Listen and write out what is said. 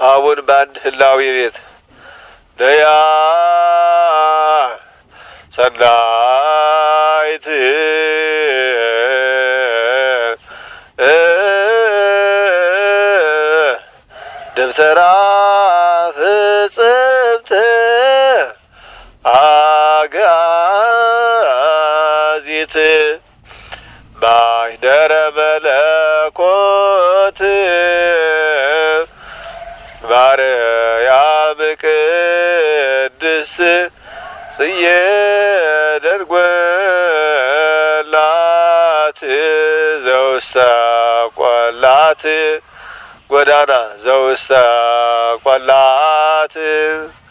አቡን በአንድ ህላዊ ቤት ነያ ሰናይት ደብተራ ፍጽምት አጋዚት ማኅደረ መለኮት ማርያም ቅድስት ጽዬ ደንጎላት ዘውስተ ቆላት ጎዳና ዘውስተ ቆላት